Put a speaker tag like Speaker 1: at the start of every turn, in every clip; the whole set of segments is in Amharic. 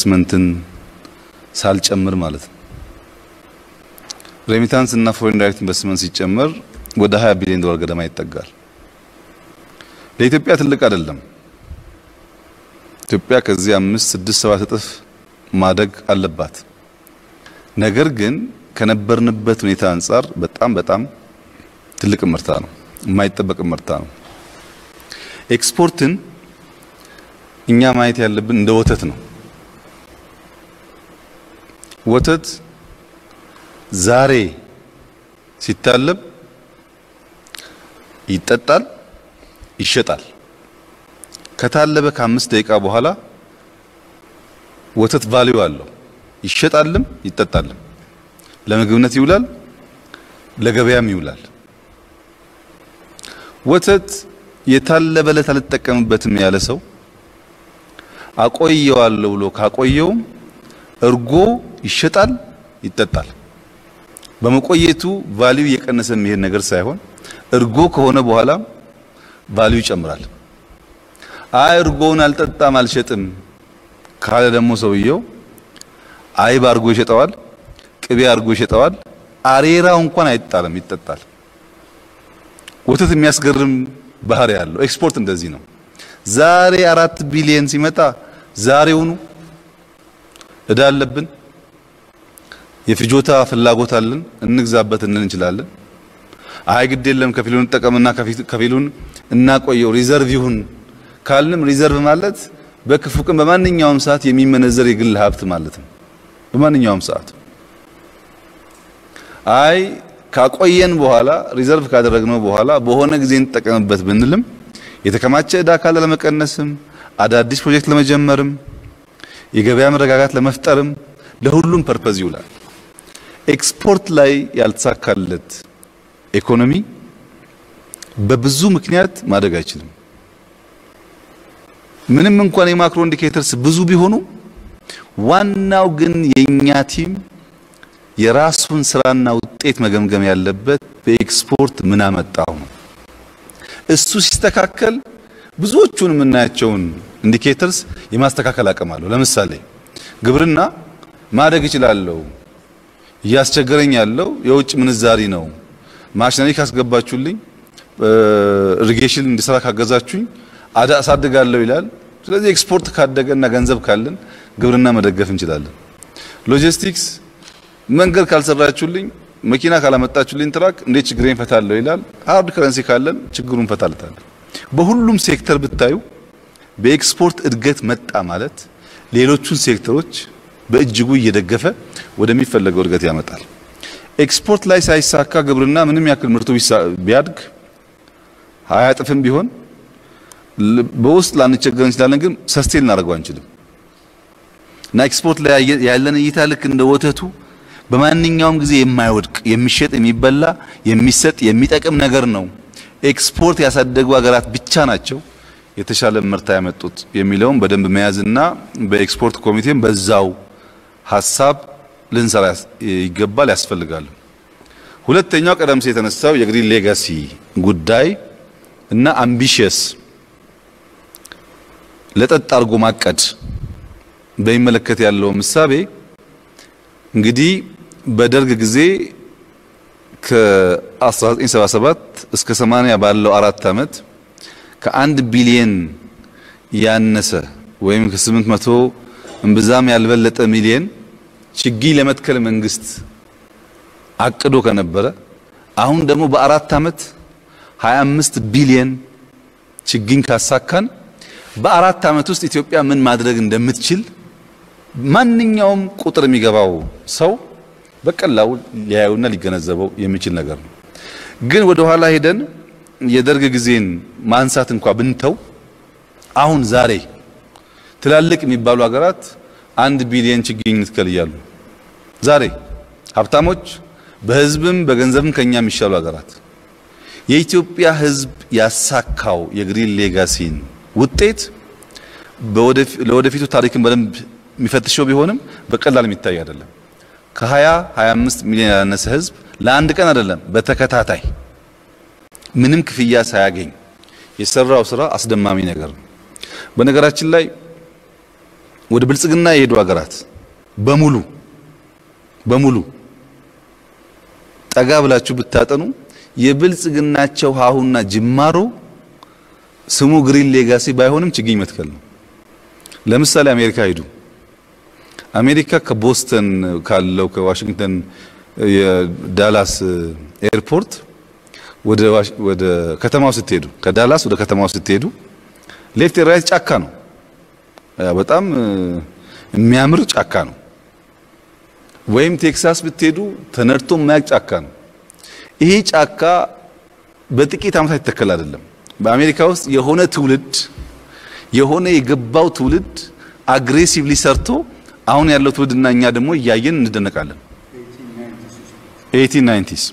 Speaker 1: ኢንቨስትመንትን ሳልጨምር ማለት ነው። ሬሚታንስ እና ፎሬን ዳይሬክት ኢንቨስትመንት ሲጨመር ወደ 20 ቢሊዮን ዶላር ገደማ ይጠጋል። ለኢትዮጵያ ትልቅ አይደለም። ኢትዮጵያ ከዚህ አምስት ስድስት ሰባት እጥፍ ማደግ አለባት። ነገር ግን ከነበርንበት ሁኔታ አንጻር በጣም በጣም ትልቅ ምርታ ነው፣ የማይጠበቅ ምርታ ነው። ኤክስፖርትን እኛ ማየት ያለብን እንደ ወተት ነው። ወተት ዛሬ ሲታለብ ይጠጣል፣ ይሸጣል። ከታለበ ከአምስት ደቂቃ በኋላ ወተት ቫልዩ አለው። ይሸጣልም ይጠጣልም። ለምግብነት ይውላል፣ ለገበያም ይውላል። ወተት የታለበለት አልጠቀምበትም ያለ ሰው አቆየዋለሁ ብሎ ካቆየውም እርጎ ይሸጣል፣ ይጠጣል። በመቆየቱ ቫልዩ እየቀነሰ የሚሄድ ነገር ሳይሆን እርጎ ከሆነ በኋላ ቫልዩ ይጨምራል። አይ እርጎውን አልጠጣም አልሸጥም ካለ ደግሞ ሰውየው አይብ አርጎ ይሸጠዋል፣ ቅቤ አርጎ ይሸጠዋል። አሬራው እንኳን አይጣልም፣ ይጠጣል። ወተት የሚያስገርም ባህሪ ያለው ኤክስፖርት እንደዚህ ነው። ዛሬ አራት ቢሊየን ሲመጣ ዛሬውኑ እዳ አለብን፣ የፍጆታ ፍላጎት አለን፣ እንግዛበት እንል እንችላለን። አይ ግድ የለም ከፊሉን እንጠቀምና ከፊሉን እናቆየው ሪዘርቭ ይሁን ካልንም ሪዘርቭ ማለት በክፉ ቀን በማንኛውም ሰዓት የሚመነዘር የግል ሀብት ማለት ነው። በማንኛውም ሰዓት አይ ካቆየን በኋላ ሪዘርቭ ካደረግነው በኋላ በሆነ ጊዜ እንጠቀምበት ብንልም የተከማቸ ዕዳ ካለ ለመቀነስም አዳዲስ ፕሮጀክት ለመጀመርም የገበያ መረጋጋት ለመፍጠርም ለሁሉም ፐርፐዝ ይውላል። ኤክስፖርት ላይ ያልተሳካለት ኢኮኖሚ በብዙ ምክንያት ማደግ አይችልም። ምንም እንኳን የማክሮ ኢንዲኬተርስ ብዙ ቢሆኑ ዋናው ግን የኛ ቲም የራሱን ስራና ውጤት መገምገም ያለበት በኤክስፖርት ምን አመጣው ነው። እሱ ሲስተካከል ብዙዎቹን የምናያቸውን ኢንዲኬተርስ የማስተካከል አቅም አለው። ለምሳሌ ግብርና ማደግ እችላለሁ፣ እያስቸገረኝ ያለው የውጭ ምንዛሪ ነው። ማሽነሪ ካስገባችሁልኝ፣ ኢሪጌሽን እንዲሰራ ካገዛችሁኝ አዳ አሳድጋለሁ ይላል። ስለዚህ ኤክስፖርት ካደገና ገንዘብ ካለን ግብርና መደገፍ እንችላለን። ሎጂስቲክስ መንገድ ካልሰራችሁልኝ፣ መኪና ካላመጣችሁልኝ ትራክ እንዴት ችግሬን ፈታለሁ ይላል። ሃርድ ከረንሲ ካለን ችግሩን ፈታለታለን። በሁሉም ሴክተር ብታዩ በኤክስፖርት እድገት መጣ ማለት ሌሎቹን ሴክተሮች በእጅጉ እየደገፈ ወደሚፈለገው እድገት ያመጣል። ኤክስፖርት ላይ ሳይሳካ ግብርና ምንም ያክል ምርቱ ቢያድግ ሀያ እጥፍም ቢሆን በውስጥ ላንቸገር እንችላለን፣ ግን ሰስቴን እናደርገው አንችልም። እና ኤክስፖርት ላይ ያለን እይታ ልክ እንደ ወተቱ በማንኛውም ጊዜ የማይወድቅ የሚሸጥ፣ የሚበላ፣ የሚሰጥ፣ የሚጠቅም ነገር ነው። ኤክስፖርት ያሳደጉ ሀገራት ብቻ ናቸው የተሻለ ምርታ ያመጡት የሚለውን በደንብ መያዝና በኤክስፖርት ኮሚቴም በዛው ሀሳብ ልንሰራ ይገባል ያስፈልጋል። ሁለተኛው ቀደም ሲል የተነሳው የግሪን ሌጋሲ ጉዳይ እና አምቢሽየስ ለጠጥ አድርጎ ማቀድ በሚመለከት ያለው ምሳቤ እንግዲህ በደርግ ጊዜ ከ1977 እስከ 80 ባለው አራት ዓመት ከአንድ ቢሊየን ያነሰ ወይም ከ800 እምብዛም ያልበለጠ ሚሊየን ችግኝ ለመትከል መንግስት አቅዶ ከነበረ አሁን ደግሞ በአራት ዓመት 25 ቢሊየን ችግኝ ካሳካን በአራት ዓመት ውስጥ ኢትዮጵያ ምን ማድረግ እንደምትችል ማንኛውም ቁጥር የሚገባው ሰው በቀላሉ ሊያዩና ሊገነዘበው የሚችል ነገር ነው። ግን ወደ ኋላ ሄደን የደርግ ጊዜን ማንሳት እንኳ ብንተው አሁን ዛሬ ትላልቅ የሚባሉ ሀገራት አንድ ቢሊየን ችግኝ እንትከል እያሉ ዛሬ ሀብታሞች በህዝብም በገንዘብም ከኛ የሚሻሉ ሀገራት የኢትዮጵያ ህዝብ ያሳካው የግሪን ሌጋሲን ውጤት ለወደፊቱ ታሪክን በደንብ የሚፈትሸው ቢሆንም በቀላል የሚታይ አይደለም። ከ20 25 ሚሊዮን ያላነሰ ህዝብ ለአንድ ቀን አይደለም በተከታታይ ምንም ክፍያ ሳያገኝ የሰራው ስራ አስደማሚ ነገር ነው። በነገራችን ላይ ወደ ብልጽግና የሄዱ ሀገራት በሙሉ በሙሉ ጠጋ ብላችሁ ብታጠኑ የብልጽግናቸው ሀሁና ጅማሮ ስሙ ግሪን ሌጋሲ ባይሆንም ችግኝ መትከል ነው። ለምሳሌ አሜሪካ ሂዱ። አሜሪካ ከቦስተን ካለው ከዋሽንግተን የዳላስ ኤርፖርት ወደ ወደ ከተማው ስትሄዱ ከዳላስ ወደ ከተማው ስትሄዱ ሌፍት ራይት ጫካ ነው። በጣም የሚያምር ጫካ ነው። ወይም ቴክሳስ ብትሄዱ ተነድቶ የማያውቅ ጫካ ነው። ይሄ ጫካ በጥቂት ዓመታት ይተከል አይደለም። በአሜሪካ ውስጥ የሆነ ትውልድ የሆነ የገባው ትውልድ አግሬሲቭሊ ሰርቶ አሁን ያለው ትውልድና እኛ ደግሞ እያየን እንደነቃለን። 1890ስ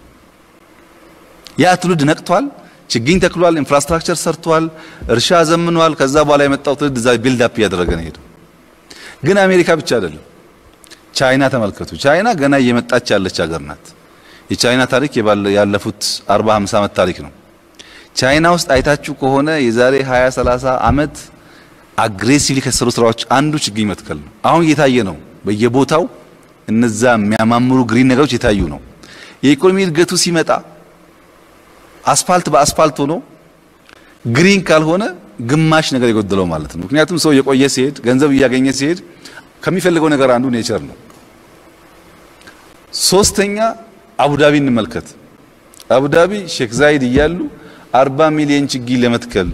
Speaker 1: ያ ትውልድ ነቅቷል፣ ችግኝ ተክሏል፣ ኢንፍራስትራክቸር ሰርቷል፣ እርሻ ዘምኗል። ከዛ በኋላ የመጣው ትውልድ እዛ ቢልድ አፕ እያደረገ ነው ሄደው። ግን አሜሪካ ብቻ አይደለም። ቻይና ተመልከቱ። ቻይና ገና እየመጣች ያለች ሀገር ናት። የቻይና ታሪክ ያለፉት 40 50 ዓመት ታሪክ ነው። ቻይና ውስጥ አይታችሁ ከሆነ የዛሬ 20 30 ዓመት አግሬሲቭሊ ከሰሩ ስራዎች አንዱ ችግኝ መትከል ነው። አሁን እየታየ ነው በየቦታው እነዛ የሚያማምሩ ግሪን ነገሮች የታዩ ነው። የኢኮኖሚ እድገቱ ሲመጣ አስፋልት በአስፋልት ሆኖ ግሪን ካልሆነ ግማሽ ነገር የጎደለው ማለት ነው። ምክንያቱም ሰው የቆየ ሲሄድ ገንዘብ እያገኘ ሲሄድ ከሚፈልገው ነገር አንዱ ኔቸር ነው። ሶስተኛ አቡዳቢ እንመልከት። አቡዳቢ ሼክ ዛይድ እያሉ 40 ሚሊዮን ችግኝ ለመትከል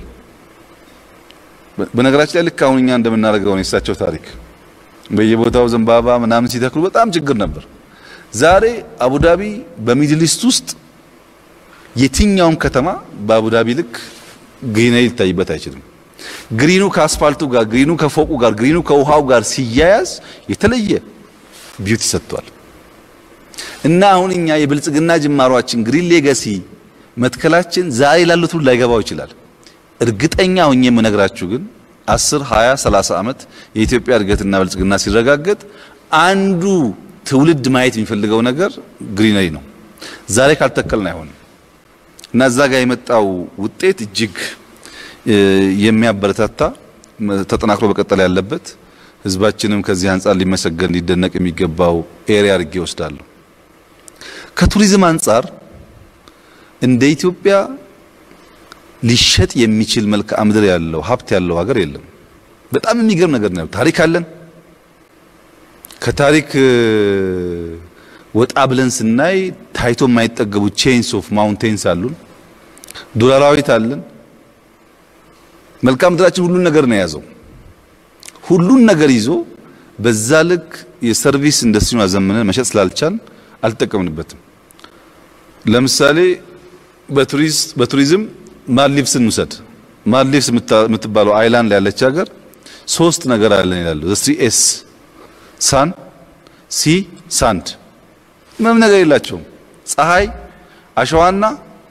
Speaker 1: በነገራችን ላይ ልክ አሁን እኛ እንደምናደርገው ነው የእሳቸው ታሪክ በየቦታው ዘንባባ ምናምን ሲተክሉ በጣም ችግር ነበር። ዛሬ አቡዳቢ በሚድል ኢስት ውስጥ የትኛውም ከተማ በአቡዳቢ ልክ ግሪነሪ ሊታይበት አይችልም። ግሪኑ ከአስፋልቱ ጋር፣ ግሪኑ ከፎቁ ጋር፣ ግሪኑ ከውሃው ጋር ሲያያዝ የተለየ ቢዩቲ ሰጥቷል። እና አሁን እኛ የብልጽግና ጅማሯችን ግሪን ሌጋሲ መትከላችን ዛሬ ላሉት ሁሉ ላይገባው ይችላል። እርግጠኛ ሆኜ የምነግራችሁ ግን 10 20 30 ዓመት የኢትዮጵያ እድገትና ብልጽግና ሲረጋገጥ አንዱ ትውልድ ማየት የሚፈልገው ነገር ግሪነሪ ነው። ዛሬ ካልተከልን አይሆንም እና እዛ ጋር የመጣው ውጤት እጅግ የሚያበረታታ ተጠናክሮ በቀጠል ያለበት ህዝባችንም ከዚህ አንጻር ሊመሰገን ሊደነቅ የሚገባው ኤሪያ አድርጌ ወስዳለሁ። ከቱሪዝም አንጻር እንደ ኢትዮጵያ ሊሸጥ የሚችል መልክዓ ምድር ያለው ሀብት ያለው ሀገር የለም። በጣም የሚገርም ነገር ነው። ታሪክ አለን። ከታሪክ ወጣ ብለን ስናይ ታይቶ የማይጠገቡ ቼንስ ኦፍ ማውንቴንስ አሉን። ዱር አራዊት አለን። መልክዓ ምድራችን ሁሉን ነገር ነው የያዘው። ሁሉን ነገር ይዞ በዛ ልክ የሰርቪስ ኢንዱስትሪውን አዘምነን መሸጥ ስላልቻል አልተጠቀምንበትም። ለምሳሌ በቱሪዝም ማልዲቭስን ውሰድ። ማልዲቭስ የምትባለው አይላንድ ላይ ያለች ሀገር ሶስት ነገር አለን ይላሉ። ስሪ ኤስ ሳን፣ ሲ፣ ሳንድ። ምንም ነገር የላቸውም። ፀሐይ፣ አሸዋና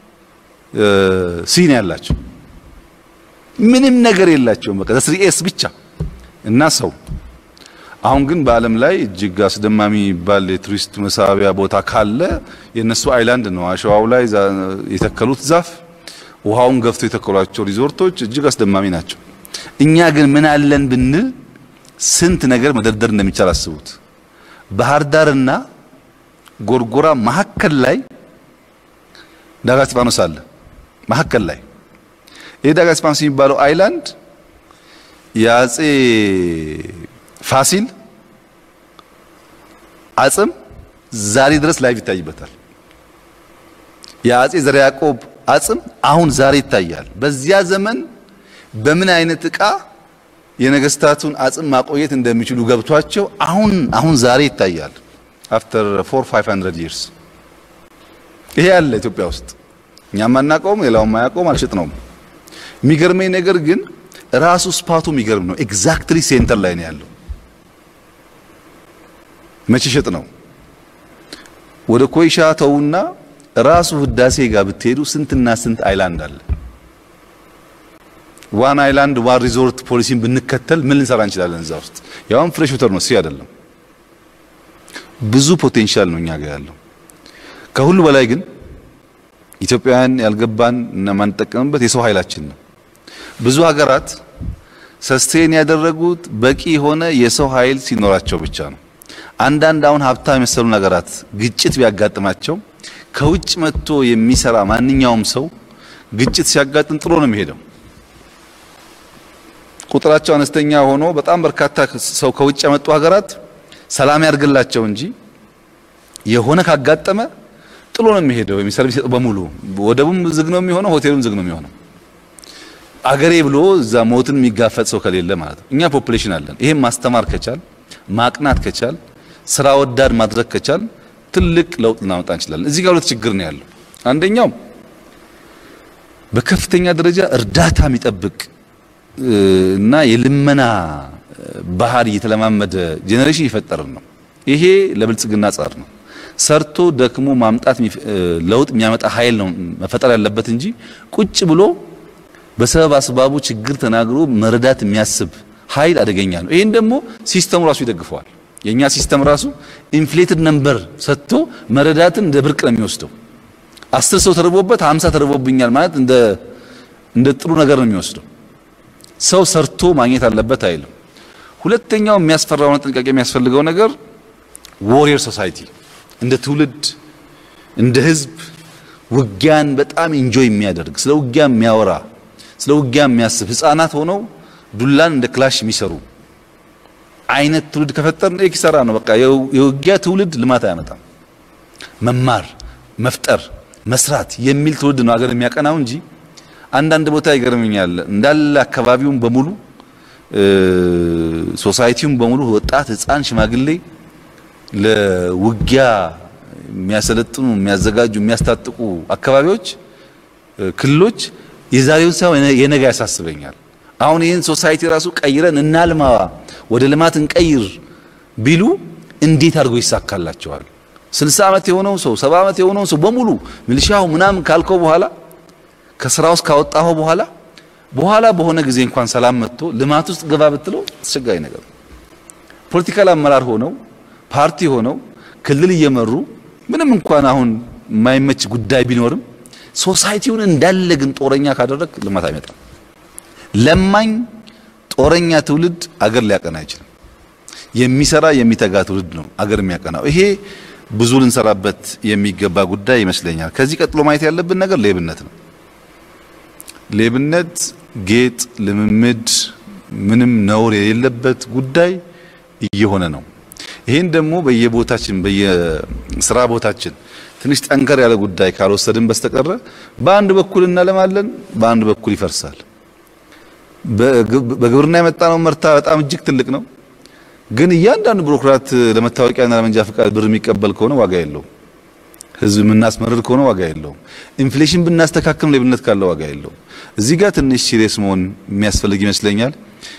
Speaker 1: ሲ ነው ያላቸው። ምንም ነገር የላቸውም። በቃ ስሪ ኤስ ብቻ እና ሰው አሁን ግን በዓለም ላይ እጅግ አስደማሚ የሚባል የቱሪስት መሳቢያ ቦታ ካለ የነሱ አይላንድ ነው። አሸዋው ላይ የተከሉት ዛፍ፣ ውሃውን ገፍቶ የተከሏቸው ሪዞርቶች እጅግ አስደማሚ ናቸው። እኛ ግን ምን አለን ብንል ስንት ነገር መደርደር እንደሚቻል አስቡት። ባህር ዳርና ጎርጎራ መሀከል ላይ ዳጋ እስጢፋኖስ አለ። መሀከል ላይ ይህ ዳጋ እስጢፋኖስ የሚባለው አይላንድ የአጼ ፋሲል አጽም ዛሬ ድረስ ላይቭ ይታይበታል። የአጼ ዘርዓ ያዕቆብ አጽም አሁን ዛሬ ይታያል። በዚያ ዘመን በምን አይነት ዕቃ የነገስታቱን አጽም ማቆየት እንደሚችሉ ገብቷቸው አሁን አሁን ዛሬ ይታያል። አፍተር 4 500 years ይሄ ያለ ኢትዮጵያ ውስጥ እኛም አናውቀውም፣ ሌላውም አያውቀውም፣ አልሸጥነውም። የሚገርመኝ ነገር ግን ራሱ ስፓቱ የሚገርም ነው። ኤግዛክትሊ ሴንተር ላይ ነው ያለው። መቼ ሸጥ ነው? ወደ ኮይሻ ተውና ራሱ ህዳሴ ጋር ብትሄዱ ስንትና ስንት አይላንድ አለ። ዋን አይላንድ ዋን ሪዞርት ፖሊሲን ብንከተል ምን ልንሰራ እንችላለን? እዛ ውስጥ ያውም ፍሬሽ ወተር ነው፣ ሲ አይደለም። ብዙ ፖቴንሻል ነው እኛ ጋር ያለው። ከሁሉ በላይ ግን ኢትዮጵያውያን ያልገባን እና ማንጠቀምበት የሰው ኃይላችን ነው። ብዙ ሀገራት ሰስቴን ያደረጉት በቂ የሆነ የሰው ኃይል ሲኖራቸው ብቻ ነው። አንዳንድ አሁን ሀብታም የመሰሉ ነገራት ግጭት ቢያጋጥማቸው ከውጭ መጥቶ የሚሰራ ማንኛውም ሰው ግጭት ሲያጋጥም ጥሎ ነው የሚሄደው። ቁጥራቸው አነስተኛ ሆኖ በጣም በርካታ ሰው ከውጭ ያመጡ ሀገራት ሰላም ያድርግላቸው እንጂ የሆነ ካጋጠመ ጥሎ ነው የሚሄደው። የሚሰርቪስ በሙሉ ወደቡም ዝግ ነው የሚሆነው፣ ሆቴሉም ዝግ ነው የሚሆነው። አገሬ ብሎ እዛ ሞትን የሚጋፈጥ ሰው ከሌለ ማለት ነው። እኛ ፖፑሌሽን አለን። ይሄን ማስተማር ከቻል ማቅናት ከቻል ስራ ወዳድ ማድረግ ከቻል ትልቅ ለውጥ ልናመጣ እንችላለን። እዚህ ጋር ሁለት ችግር ነው ያለው። አንደኛው በከፍተኛ ደረጃ እርዳታ የሚጠብቅ እና የልመና ባህሪ የተለማመደ ጄኔሬሽን እየፈጠርን ነው። ይሄ ለብልጽግና ጻር ነው። ሰርቶ ደክሞ ማምጣት ለውጥ የሚያመጣ ኃይል ነው መፈጠር ያለበት እንጂ ቁጭ ብሎ በሰበብ አስባቡ ችግር ተናግሮ መረዳት የሚያስብ ኃይል አደገኛ ነው። ይህን ደግሞ ሲስተሙ ራሱ ይደግፈዋል። የኛ ሲስተም ራሱ ኢንፍሌትድ ነምበር ሰጥቶ መረዳትን እንደ ብርቅ ነው የሚወስደው። አስር ሰው ተርቦበት ሀምሳ ተርቦብኛል ማለት እንደ እንደ ጥሩ ነገር ነው የሚወስደው። ሰው ሰርቶ ማግኘት አለበት አይልም። ሁለተኛው የሚያስፈራውና ጥንቃቄ የሚያስፈልገው ነገር ዎሪየር ሶሳይቲ እንደ ትውልድ እንደ ህዝብ ውጊያን በጣም ኢንጆይ የሚያደርግ ስለ ውጊያ የሚያወራ ስለ ውጊያ የሚያስብ ህፃናት ሆነው ዱላን እንደ ክላሽ የሚሰሩ አይነት ትውልድ ከፈጠርን ኪሳራ ነው። በቃ የውጊያ ትውልድ ልማት አያመጣም። መማር፣ መፍጠር፣ መስራት የሚል ትውልድ ነው ሀገር የሚያቀናው እንጂ አንዳንድ ቦታ ይገርመኛል እንዳለ አካባቢውን በሙሉ ሶሳይቲውን በሙሉ ወጣት፣ ህፃን፣ ሽማግሌ ለውጊያ የሚያሰለጥኑ የሚያዘጋጁ የሚያስታጥቁ አካባቢዎች ክልሎች የዛሬውን ሳይሆን የነገ ያሳስበኛል። አሁን ይህን ሶሳይቲ ራሱ ቀይረን እናልማዋ ወደ ልማት እንቀይር ቢሉ እንዴት አድርጎ ይሳካላቸዋል? ስልሳ ዓመት የሆነው ሰው ሰባ ዓመት የሆነው ሰው በሙሉ ሚሊሻው ምናምን ካልከው በኋላ ከስራ ውስጥ ካወጣኸው በኋላ በኋላ በሆነ ጊዜ እንኳን ሰላም መጥቶ ልማት ውስጥ ገባ ብትለው አስቸጋሪ ነገር ነው። ፖለቲካል አመራር ሆነው ፓርቲ ሆነው ክልል እየመሩ ምንም እንኳን አሁን የማይመች ጉዳይ ቢኖርም ሶሳይቲውን እንዳለ ግን ጦረኛ ካደረግ ልማት አይመጣም። ለማኝ ጦረኛ ትውልድ አገር ሊያቀና አይችልም። የሚሰራ የሚተጋ ትውልድ ነው አገር የሚያቀናው። ይሄ ብዙ ልንሰራበት የሚገባ ጉዳይ ይመስለኛል። ከዚህ ቀጥሎ ማየት ያለብን ነገር ሌብነት ነው። ሌብነት ጌጥ፣ ልምምድ፣ ምንም ነውር የሌለበት ጉዳይ እየሆነ ነው። ይህን ደግሞ በየቦታችን በየስራ ቦታችን ትንሽ ጠንከር ያለ ጉዳይ ካልወሰድን በስተቀረ በአንድ በኩል እናለማለን፣ በአንድ በኩል ይፈርሳል። በግብርና የመጣነው መርታ በጣም እጅግ ትልቅ ነው። ግን እያንዳንዱ ቢሮክራት ለመታወቂያና ለመንጃ ፈቃድ ብር የሚቀበል ከሆነ ዋጋ የለውም። ህዝብ የምናስመርር ከሆነ ዋጋ የለውም። ኢንፍሌሽን ብናስተካክል ሌብነት ካለ ዋጋ የለውም። እዚህ ጋር ትንሽ ሲሪየስ መሆን የሚያስፈልግ ይመስለኛል።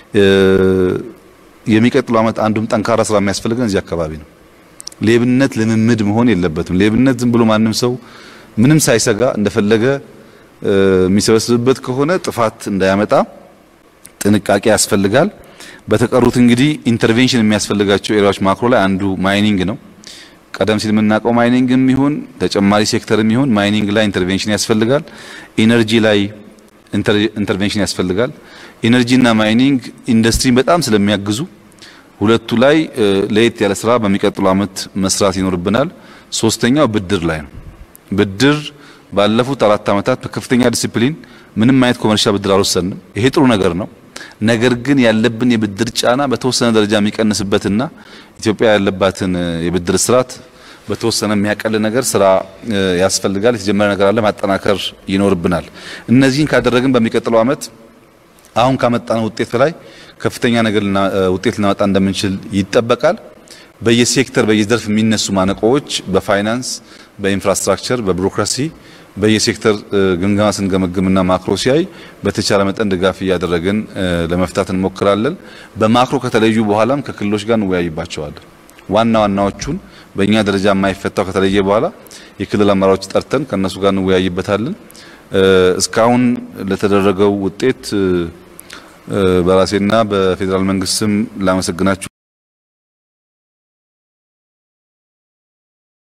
Speaker 1: የሚቀጥለው ዓመት አንዱም ጠንካራ ስራ የሚያስፈልገን እዚህ አካባቢ ነው። ሌብነት ልምምድ መሆን የለበትም። ሌብነት ዝም ብሎ ማንም ሰው ምንም ሳይሰጋ እንደፈለገ የሚሰበስብበት ከሆነ ጥፋት እንዳያመጣ ጥንቃቄ ያስፈልጋል። በተቀሩት እንግዲህ ኢንተርቬንሽን የሚያስፈልጋቸው ኤሪያዎች ማክሮ ላይ አንዱ ማይኒንግ ነው። ቀደም ሲል የምናውቀው ማይኒንግም ይሁን ተጨማሪ ሴክተርም ይሁን ማይኒንግ ላይ ኢንተርቬንሽን ያስፈልጋል። ኢነርጂ ላይ ኢንተርቬንሽን ያስፈልጋል። ኢነርጂና ማይኒንግ ኢንዱስትሪን በጣም ስለሚያግዙ ሁለቱ ላይ ለየት ያለ ስራ በሚቀጥሉ ዓመት መስራት ይኖርብናል። ሶስተኛው ብድር ላይ ነው። ብድር ባለፉት አራት ዓመታት በከፍተኛ ዲሲፕሊን ምንም አይነት ኮመርሻል ብድር አልወሰንም። ይሄ ጥሩ ነገር ነው። ነገር ግን ያለብን የብድር ጫና በተወሰነ ደረጃ የሚቀንስበትና ኢትዮጵያ ያለባትን የብድር ስርዓት በተወሰነ የሚያቀል ነገር ስራ ያስፈልጋል። የተጀመረ ነገር አለ፣ ማጠናከር ይኖርብናል። እነዚህን ካደረግን በሚቀጥለው ዓመት አሁን ካመጣነው ውጤት በላይ ከፍተኛ ነገር ውጤት ልናመጣ እንደምንችል ይጠበቃል። በየሴክተር በየዘርፍ የሚነሱ ማነቆዎች በፋይናንስ፣ በኢንፍራስትራክቸር፣ በቢሮክራሲ በየሴክተር ግምገማ ስንገመግምና ማክሮ ሲያይ በተቻለ መጠን ድጋፍ እያደረግን ለመፍታት እንሞክራለን። በማክሮ ከተለዩ በኋላም ከክልሎች ጋር እንወያይባቸዋለን። ዋና ዋናዎቹን በእኛ ደረጃ የማይፈታው ከተለየ በኋላ የክልል አመራሮች ጠርተን ከእነሱ ጋር እንወያይበታለን። እስካሁን ለተደረገው ውጤት በራሴና በፌዴራል መንግስት ስም ላመሰግናችሁ